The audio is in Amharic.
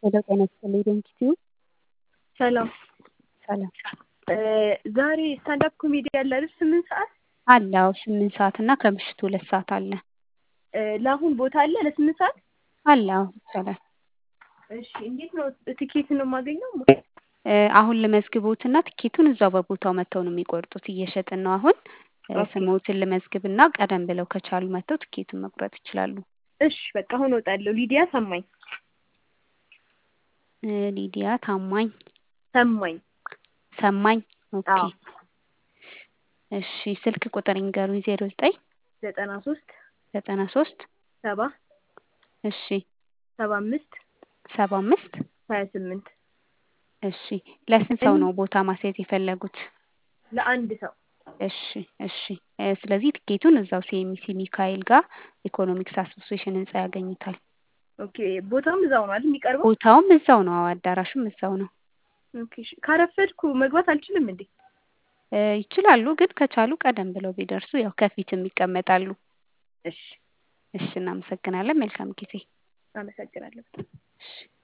ሄሎ ጤና ይስጥልኝ ዶንኪቲዩ ሰላም ሰላም ዛሬ ስታንዳፕ ኮሜዲ ያለ አይደል? ስምንት ሰዓት አለ። አዎ ስምንት ሰዓት እና ከምሽቱ ሁለት ሰዓት አለ። ለአሁን ቦታ አለ ለስምንት ሰዓት አለ። አዎ ይቻላል። እሺ እንዴት ነው ትኬት ነው የማገኘው? አሁን ልመዝግቦትና ትኬቱን እዛው በቦታው መጥተው ነው የሚቆርጡት። እየሸጥን ነው አሁን። ስሞትን ልመዝግብና ቀደም ብለው ከቻሉ መጥተው ትኬቱን መቁረጥ ይችላሉ። እሺ በቃ አሁን እወጣለሁ። ሊዲያ ሰማኝ ሊዲያ ታማኝ ሰማኝ ሰማኝ። ኦኬ አዎ እሺ ስልክ ቁጥር ይንገሩኝ። ዜሮ ዘጠኝ ዘጠና ሶስት ዘጠና ሶስት ሰባ እሺ ሰባ አምስት ሰባ አምስት ሀያ ስምንት እሺ ለስንት ሰው ነው ቦታ ማስያዝ የፈለጉት? ለአንድ ሰው እሺ እሺ ስለዚህ ትኬቱን እዛው ሲኤምሲ ሚካኤል ጋር ኢኮኖሚክስ አሶሲዬሽን ህንጻ ያገኙታል። ኦኬ ቦታውም እዛው ነው አይደል የሚቀርበው? ቦታውም እዛው ነው። አዎ አዳራሹም እዛው ነው። ኦኬ እሺ ካረፈድኩ መግባት አልችልም እንዴ? ይችላሉ፣ ግን ከቻሉ ቀደም ብለው ቢደርሱ ያው ከፊትም ይቀመጣሉ። እሺ እሺ እናመሰግናለን። መልካም ጊዜ። አመሰግናለሁ። እሺ